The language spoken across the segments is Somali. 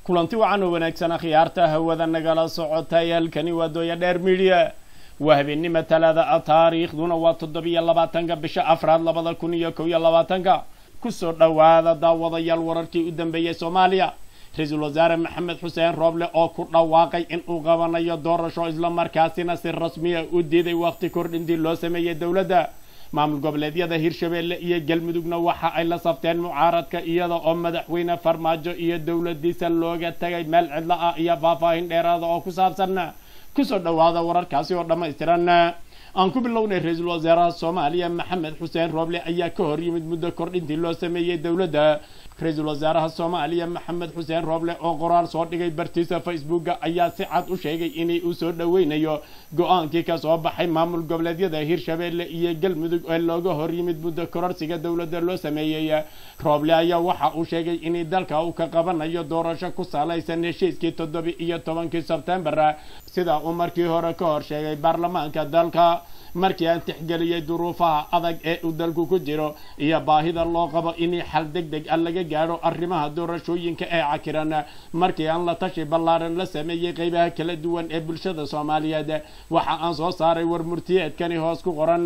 kulanti wacan oo wanaagsan akhyaarta hawada nagala socotay halkani waa dooya dheer midiya waa habeennima talaada a taariikhduna waa toddobiyo labaatanka bisha afraad labada kun iyo kow iyo labaatanka kusoo dhowaada daawadayaal wararkii u dambeeyey soomaaliya ra-iisul wasaare maxamed xuseen rooble oo ku dhawaaqay in uu qabanayo doorasho islamarkaasina si rasmiya u diiday wakhti kordhintii loo sameeyey dowladda maamul goboleedyada hirshabeelle iyo galmudugna waxa ay la safteen mucaaradka iyada oo madaxweyne farmaajo iyo dowladiisa looga tagay meel cidlo ah iyo faahfaahin dheeraada oo ku saabsan kusoo dhowaada wararkaasi oo dhammaystiran aan ku bilownay ra-iisul wasaaraha soomaaliya maxamed xuseen rooble ayaa ka hor yimid muddo kordhintii loo sameeyey dowladda ra-iisul wasaaraha soomaaliya maxamed xuseen rooble oo qoraal soo dhigay bartiisa facebooka ayaa si cad u sheegay inay uu soo dhoweynayo go-aankii ka soo baxay maamul goboleedyada hirshabeelle iyo galmudug ee looga hor yimid muddo kororsiga dowladda loo sameeyey rooble ayaa waxa uu sheegay inay dalka uu ka qabanayo doorasho ku salaysan heshiiskii toddobi iyo tobankii sebtembar sida uu markii hore ka hor sheegay baarlamaanka dalka markii aan tixgeliyey duruufaha adag ee uu dalku ku jiro iyo baahida loo qabo in xal deg deg a laga gaadho arrimaha doorashooyinka ee cakiran markii aan la tashi ballaaran la sameeyey qeybaha kala duwan ee bulshada soomaaliyeed waxa aan soo saaray war murtiyeedkani hoos ku qoran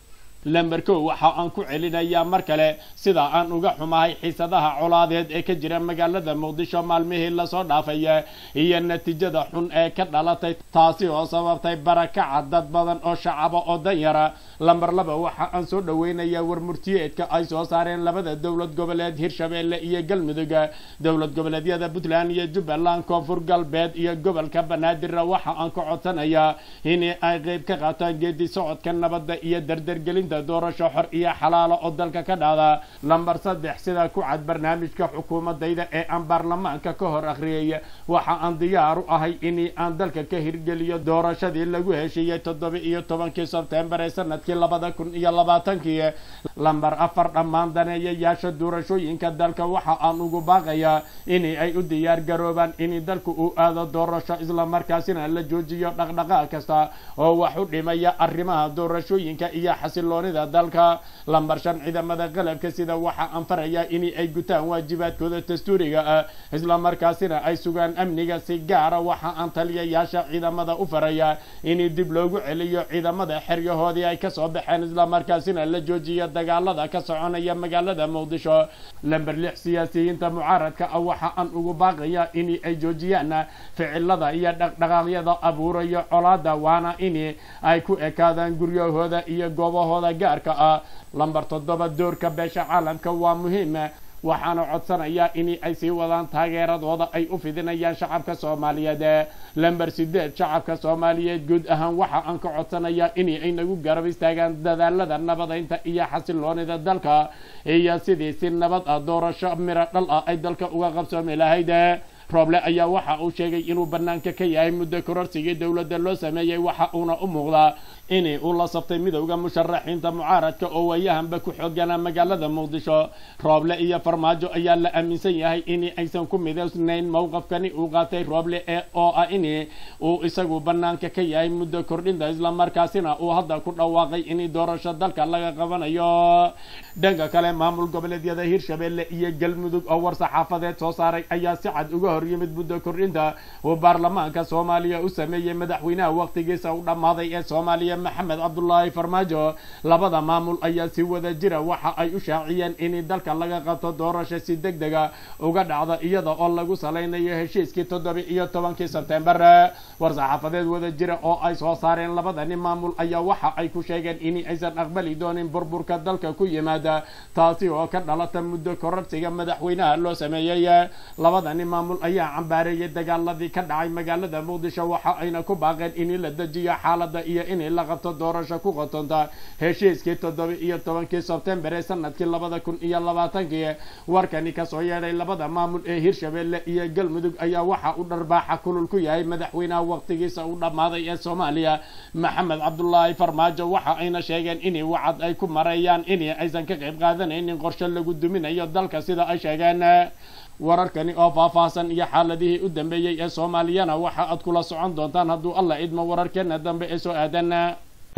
lamber kow waxa aan ku celinayaa mar kale sida aan uga xumahay xiisadaha colaadeed ee ka jira magaalada muqdisho maalmihii lasoo dhaafay iyo natiijada xun ee ka dhalatay taasi oo sababtay barakaca dad badan oo shacaba oo danyara lamber laba waxa aan soo dhoweynayaa war murtiyeedka ay soo saareen labada dowlad goboleed hirshabeelle iyo galmudug dowlad goboleedyada puntland iyo jubbaland koonfur galbeed iyo gobolka banaadir waxa aan ka codsanayaa in ay qeyb ka qaataan geedi socodka nabadda iyo dardargelin doorasho xor iyo xalaalo oo dalka ka dhacda lamber saddex sida ku cad barnaamijka xukuumadayda ee aan baarlamaanka ka hor akhriyay waxa aan diyaar u ahay in aan dalka ka hirgeliyo doorashadii lagu heshiiyey toddoba iyo tobankii sebtembar ee sanadkii labada kun iyo labaatankii lamber afar dhammaan daneeyayaasha doorashooyinka dalka waxa aan ugu baaqayaa in ay u diyaar garoobaan in dalku uu aado doorasho islamarkaasina la joojiyo dhaqdhaqaaq kasta oo wax u dhimaya arrimaha doorashooyinka iyo xasilo dalka lambar shan ciidamada qalabka sida waxa aan farayaa in ay gutaan waajibaadkooda dastuuriga ah islamarkaasina ay sugaan amniga si gaara waxa aan taliyayaasha ciidamada u farayaa in dib loogu celiyo ciidamada xeryahoodii ay kasoo baxeen islamarkaasina la joojiyo dagaalada ka soconaya magaalada muqdisho lamber lix siyaasiyiinta mucaaradka ah waxa aan ugu baaqayaa in ay joojiyaan ficilada iyo dhaqdhaqaaqyada abuurayo colaada waana in ay ku ekaadaan guryahooda iyo goobahooda gaarka ah lamber toddoba doorka beesha caalamka waa muhiim waxaana codsanayaa in ay sii wadaan taageeradooda ay u fidinayaan shacabka soomaaliyeed lamber sideed shacabka soomaaliyeed guud ahaan waxa aan ka codsanayaa in ay nagu garab istaagaan dadaalada nabadaynta iyo xasiloonida dalka iyo sidii si nabad ah doorasho miro dhal ah ay dalka uga qabsoomi lahayd rooble ayaa waxa uu sheegay inuu bannaanka ka yahay muddo kororsigii dowladda loo sameeyey waxa uuna u muuqdaa in uu la saftay midowda musharaxiinta mucaaradka oo waayahanba ku xooganaa magaalada muqdisho rooble iyo farmaajo ayaa la aaminsan yahay in aysan ku midaysnayn mowqafkani uu qaatay rooble ee oo ah in uu isagu bannaanka ka yahay muddo kordhinta islamarkaasina uu hadda ku dhawaaqay in doorasho dalka laga qabanayo dhanka kale maamul goboleedyada hirshabeelle iyo galmudug oo war saxaafadeed soo saaray ayaa si cad uga hor yimid muddo kordhinta uu baarlamaanka soomaaliya u sameeyey madaxweynaha waqtigiisa u dhammaaday ee soomaaliya maxamed cabdulaahi farmaajo labada maamul ayaa si wada jira waxa ay u shaaciyeen in dalka laga qabto doorasho si deg dega uga dhacda iyada oo lagu salaynayo heshiiskii toddoba iyo tobankii sebtembar war saxaafadeed wada jira oo ay soo saareen labadani maamul ayaa waxa ay ku sheegeen in aysan aqbali doonin burburka dalka ku yimaada taasi oo ka dhalata muddo kororsiga madaxweynaha loo sameeyey labadani maamul ayaa cambaareeyay dagaaladii ka dhacay magaalada muqdisho waxa ayna ku baaqeen in la dejiyo xaalada iyo in la qabto doorasho ku qotonta heshiiskii toddoba iyo tobankii sebtembar ee sanadkii labada kun iyo labaatankii warkani kasoo yeedhay labada maamul ee hirshabeelle iyo galmudug ayaa waxa uu dharbaaxa kulul ku yahay madaxweynaha waqtigiisa u dhammaaday ee soomaaliya maxamed cabdulaahi farmaajo waxa ayna sheegeen in wacad ay ku mareeyaan in aysan ka qayb qaadanaynin qorshe lagu duminayo dalka sida ay sheegeen wararkani oo faahfaahsan iyo xaaladihii u dambeeyey ee soomaaliyana waxa aad kula socon doontaan hadduu alla idmo wararkeena dambe ee soo aadan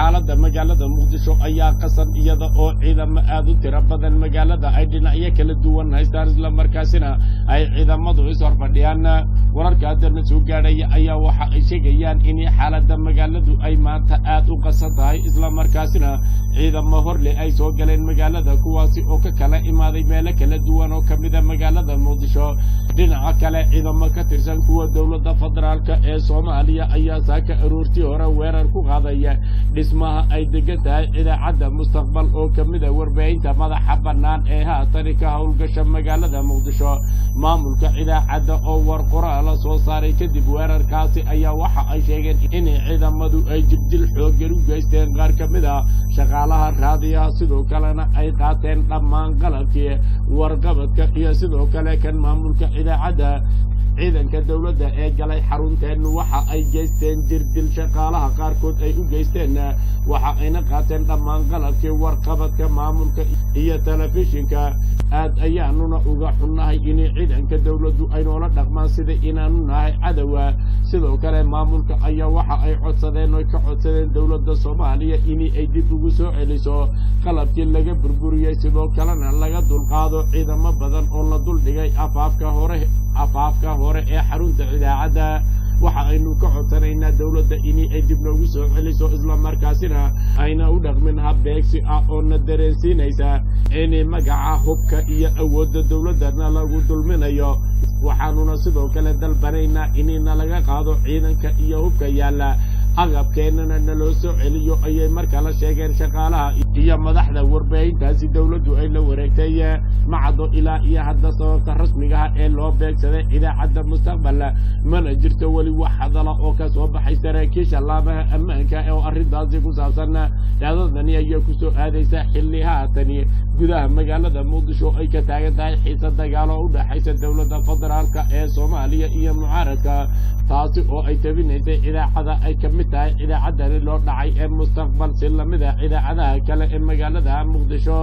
xaaladda magaalada muqdisho ayaa qasan iyada oo ciidamo aad u tiro badan magaalada ay dhinacyo kala duwan haystaan islamarkaasina ay ciidamadu ishorfadhiyaan wararka haddana soo gaadhaya ayaa waxa ay sheegayaan in xaaladda magaaladu ay maanta aad u qasan tahay islamarkaasina ciidamo horle ay soo galeen magaalada kuwaasi oo ka kala imaaday meelo kala duwan oo ka mida magaalada muqdisho dhinaca kale ciidamo ka tirsan kuwa dowladda federaalka ee soomaaliya ayaa saaka aroortii hore weerar ku qaadaya dhismaha ay degan tahay idaacadda mustaqbal oo ka mida warbaahinta madaxa bannaan ee haatani ka howlgasha magaalada muqdisho maamulka idaacadda oo war qoraala soo saaray kadib weerarkaasi ayaa waxa ay sheegeen in ciidamadu ay jirdil xooggan u geysteen qaar ka mid a shaqaalaha raadiyaha sidoo kalena ay qaateen dhammaan qalabkii warqabadka iyo sidoo kale kan maamulka idaacadda ciidanka dowladda ee galay xarunteen waxa ay geysteen jirdil shaqaalaha qaarkood ay u geysteen waxa ayna qaateen dhammaan qalabkii warqabadka maamulka iyo telefishinka aad ayaanuna uga xunnahay in ciidanka dowladdu ay noola dhaqmaan sida inaanu nahay cadowa sidoo kale maamulka ayaa waxa ay codsadeen oy ka codsadeen dowladda soomaaliya in ay dib ugu soo celiso qalabkii laga burburiyey sidoo kalena laga dulqaado ciidamo badan oo la duldhigay afaafka hore afaafka hore ee xarunta idaacadda waxa aynu ka codsanaynaa dowladda in ay dib noogu soo celiso islamarkaasina ayna u dhaqmin habbeegsi ah oo na dareensiinaysa in magaca hubka iyo awoodda dowladdana lagu dulminayo waxaanuna sidoo kale dalbanaynaa inna laga qaado ciidanka iyo hubka yaalla agabkeennana naloo soo celiyo ayay markala sheegeen shaqaalaha iyo madaxda warbaahintaasi dowladdu ay la wareegtay macado ilaa iyo hadda sababta rasmigaha ee loo beegsaday idaacadda mustaqbal mana jirto weli wax hadala oo ka soo baxay saraakiisha laabaha ammaanka oo arrintaasi ku saabsan dhacdadani ayaa ku soo aadaysa xilli haatani gudaha magaalada muqdisho ay ka taagan tahay xiise dagaalo u dhexaysa dowladda federaalka ee soomaaliya iyo mucaaradka taasi oo ay tabinaysay idaacada ay ka mid tahay idaacaddani loo dhacay ee mustaqbal si lamid ah idaacadaha kale ee magaalada muqdisho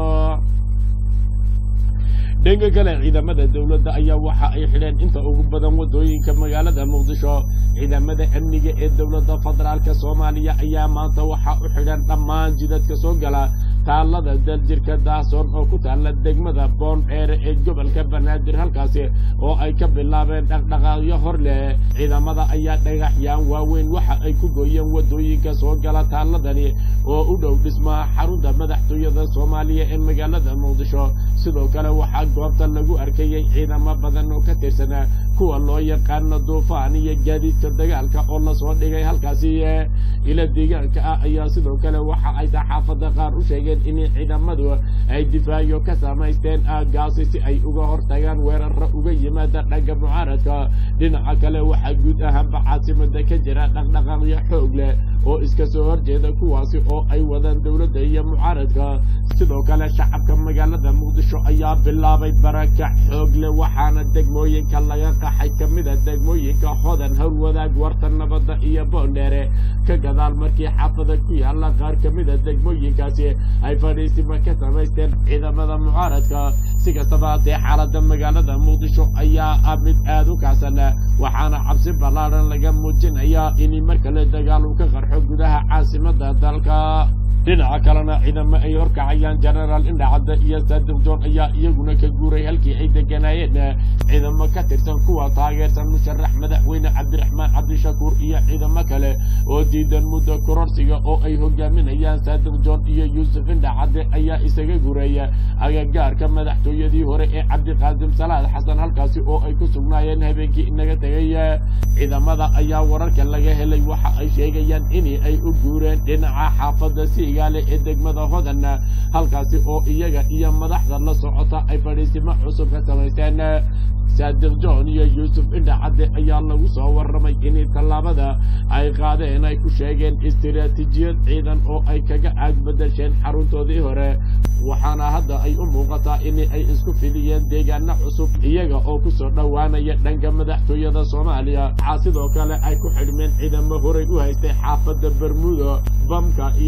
dhanka kale ciidamada dowladda ayaa waxa ay xidheen inta ugu badan waddooyinka magaalada muqdisho ciidamada amniga ee dowladda federaalka soomaaliya ayaa maanta waxa u xidhan dhammaan jidadka soo gala taallada daljirka daahsoon oo ku taalla degmada boondheere ee gobolka banaadir halkaasi oo ay ka bilaabeen dhaqdhaqaaqyo hor leh ciidamada ayaa dhagaxyaan waaweyn waxa ay ku gooyeen waddooyinka soo gala taalladani oo u dhow dhismaha xarunta madaxtooyada soomaaliya ee magaalada muqdisho sidoo kale waxaa goobta lagu arkayay ciidamo badan oo ka tirsanaa kuwa loo yaqaano duufaan iyo gaadiidka dagaalka oo lasoo dhigay halkaasi ila deegaanka ah ayaa sidoo kale waxa ay saxaafadda qaar u sheegeen in ciidamadu ay difaayo ka samaysteen aagaasi si ay uga hortagaan weerara uga yimaada dhanka mucaaradka dhinaca kale waxaa guud ahaanba caasimada ka jira dhaqdhaqaaqyo xoog leh oo iska soo horjeeda kuwaasi oo ay wadaan dowladda iyo mucaaradka sidoo kale shacabka magaalada muqdisho ayaa bilaabay barakac xoog leh waxaana degmooyinka laga qaxay ka mida degmooyinka hodan howlwadaag warta nabadda iyo boondheere ka gadaal markii xaafada ku yaalla qaar ka mida degmooyinkaasi ay fadhiisima ka samaysteen ciidamada mucaaradka si kastaba haddee xaaladda magaalada muqdisho ayaa ah mid aad u kacsan waxaana cabsi ballaadhan laga muujinayaa in mar kale dagaal uu ka qarxo gudaha caasimada dalka dhinaca kalena ciidamo ay horkacayaan genaraal indhacadda iyo saadiq john ayaa iyaguna ka guuray halkii ay deganaayeen ciidamo ka tirsan kuwa taageersan musharax madaxweyne cabdiraxmaan cabdishakuur iyo ciidamo kale oo diidan muddo kororsiga oo ay hogaaminayaan saadiq john iyo yuusuf indhacadde ayaa isaga gureeya agagaarka madaxtooyadii hore ee cabdiqaasim salaad xasan halkaasi oo ay ku sugnaayeen habeenkii inaga tegay ciidamada ayaa wararka laga helay waxa ay sheegayaan in ay u guureen dhinaca xaafadda siigaale ee degmada hodan halkaasi oo iyaga iyo madaxda la socota ay fadhiisimo cusub ka samaysteen saadiq john iyo yuusuf indhacadde ayaa lagu soo warramay in tallaabada ay qaadeen ay ku sheegeen istiraatiijiyad ciidan oo ay kaga aag bedesheen xaruntoodii hore waxaana hadda ay u muuqataa in ay isku fidiyeen deegaano cusub iyaga oo ku soo dhowaanaya dhanka madaxtooyada soomaaliya waxaa sidoo kale ay ku xidhmeen ciidamo horay u haystay xaafadda bermudo bamka iyo qaybo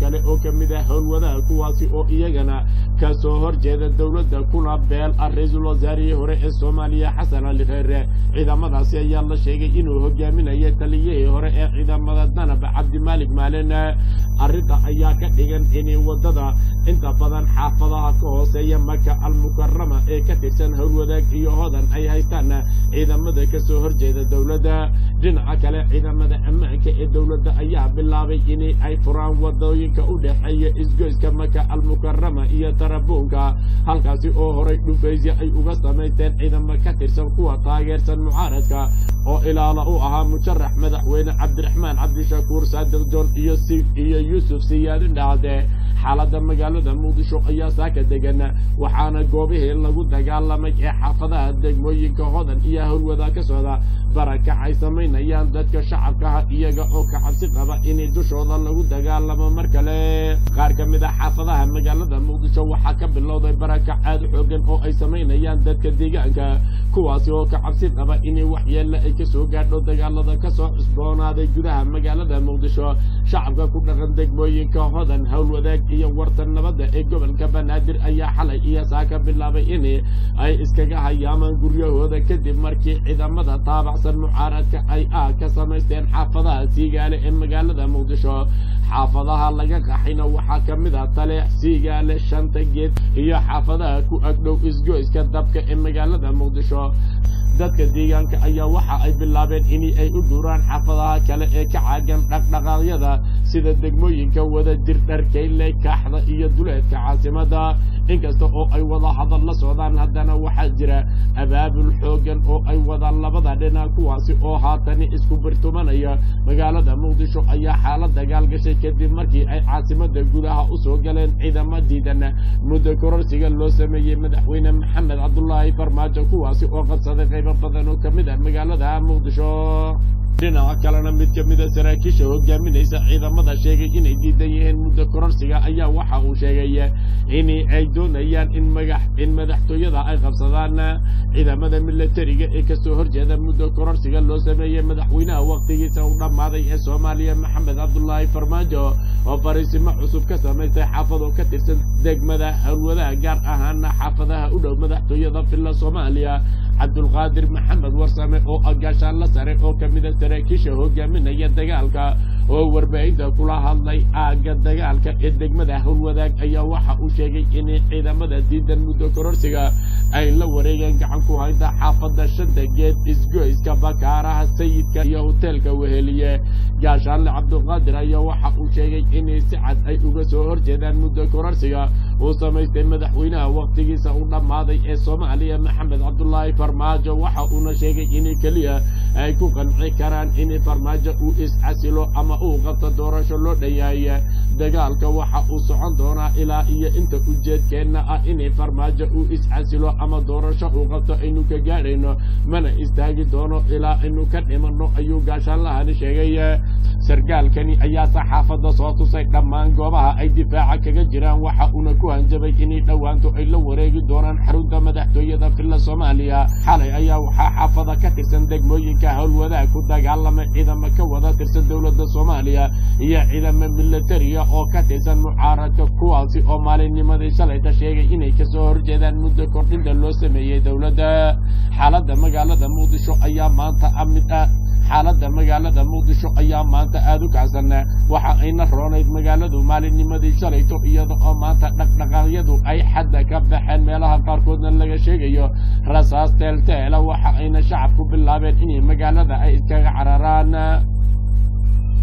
kale oo ka mid ah howlwadaha kuwaasi oo iyagana kasoo horjeeda dowladda kuna beel ah ra-iisul wasaarihii hore ee soomaaliya xasan ali kheyre ciidamadaasi ayaa la sheegay inuu hogaaminayo taliyihii hore ee ciidamada danab cabdimaalik maalin arrinta ayaa ka dhigan inay waddada inta badan xaafadaha ka hooseeya maka almukarama ee ka tirsan howlwadaag iyo hodan ay haystaan ciidamada kasoo horjeeda dowladda dhinaca kale ciidamada ammaanka ee dowladda ayaa bilaabay inay ay furaan wadooyinka u dhexeeya isgoyska maka almukarama iyo tarabuunka halkaasi oo horay dhufaysya ay uga samaysteen ciidamo ka tirsan kuwa taageersan mucaaradka oo ilaala u ahaa musharax madaxweyne cabdiraxmaan cabdishakuur saadiq john iyo iyo yuusuf siyaadin dhacde xaaladda magaalada muqdisho ayaa saaka degan waxaana goobihii lagu dagaalamay ee xaafadaha degmooyinka hodan iyo howlwadaa ka socda barakac ay samaynayaan dadka shacabkaha iyaga oo ka cabsi qaba inay dushooda lagu dagaalamo mar kale qaar ka mid a xaafadaha magaalada muqdisho waxaa ka bilowday barakac aada xoogan oo ay samaynayaan dadka deegaanka kuwaasi oo ka cabsi qaba inay waxyeelle ay kasoo gaadho dagaalada kasoo cusboonaaday gudaha magaalada muqdisho shacabka ku dhaqan degmooyinka hodan howlwadaag iyo wartan nabadda ee gobolka banaadir ayaa xalay iyo saaka bilaabay in ay iskaga hayaamaan guryahooda kadib markii ciidamada taabacsan mucaaradka ay ah ka samaysteen xaafadaha siigaale ee magaalada muqdisho xaafadaha laga qaxayna waxaa ka mid ah taleex siigaale shanta geed iyo xaafadaha ku agdhow isgoyska dabka ee magaalada muqdisho dadka deegaanka ayaa waxa ay bilaabeen in ay u guuraan xaafadaha kale ee ka caagan dhaqdhaqaaqyada sida degmooyinka wada jir dharkayle kaaxda iyo duleedka caasimada inkasta oo ay wada hadal la socdaan haddana waxaa jira abaabul xoogan oo ay wadaan labada dhinac kuwaasi oo haatani isku birtumanaya magaalada muqdisho ayaa xaalad dagaal gashay kadib markii ay caasimada gudaha usoo galeen ciidamo diidan muddo kororsiga loo sameeyey madaxweyne maxamed cabdulaahi farmaajo kuwaasi oo qabsaday qaybo badan oo ka mid ah magaalada muqdisho dhinaca kalena mid ka mida saraakiisha hogaaminaysa ciidamada sheegay inay diidan yihiin muddo kororsiga ayaa waxa uu sheegay in ay doonayaan in magax in madaxtooyada ay qabsadaan ciidamada milatariga ee kasoo horjeeda muddo kororsiga loo sameeyey madaxweynaha waqtigiisa u dhammaaday ee soomaaliya maxamed cabdulaahi farmaajo oo fariisimo cusub ka samaystay xaafado ka tirsan degmada howlwadaha gaar ahaana xaafadaha u dhow madaxtooyada villa soomaaliya cabdulqaadir maxamed warsame oo agaashaanla sare oo ka mida saraakiisha hogaaminaya dagaalka oo warbaahinta kula hadlay aagga dagaalka ee degmada howlwadaag ayaa waxa uu sheegay in ciidamada diidan muddo kororsiga ay la wareegeen gacan ku hayta xaafada shanta geed isgoyska bakaaraha sayidka iyo hoteelka weheliye gaashaanle cabdulqaadir ayaa waxa uu sheegay in si cad ay uga soo horjeedaan muddo kororsiga uu samaystay madaxweynaha waqtigiisa u dhammaaday ee soomaaliya maxamed cabdulaahi farmaajo waxa uuna sheegay in keliya ay ku qanci karaan in farmaajo uu is-casilo ama uu qabto doorasho loo dhanyahay dagaalka waxa uu socon doonaa ilaa iyo inta ujeedkeenna ah in farmaajo uu is-casilo ama doorasho uu qabto aynu ka gaadhayno mana istaagi doono ilaa aynu ka dhimanno ayuu gaashaanlahani sheegay sargaalkani ayaa saxaafadda soo tusay dhammaan goobaha ay difaaca kaga jiraan waxa uuna ku hanjabay inay dhowaanto ay la wareegi doonaan xarunta madaxtooyada villa soomaaliya xalay ayaa waxaa xaafada ka tirsan degmooyinka howlwadaag ku dagaalamay ciidamo ka wada tirsan dowladda soomaaliya iyo ciidamo milatariya oo ka tirsan mucaaradka kuwaasi oo maalinnimadii shalayta sheegay inay kasoo horjeedaan muddo kordhinta loo sameeyey dowladda xaaladda magaalada muqdisho ayaa maanta mid ah xaaladda magaalada muqdisho ayaa maanta aada u kacsan waxa ayna roonayd magaaladu maalinnimadii shalayto iyada oo maanta dhaqdhaqaaqyadu ay xadda ka baxeen meelaha qaarkoodna laga sheegayo rasaas teelteela waxa ayna shacabku bilaabeen inay magaalada ay iskaga cararaan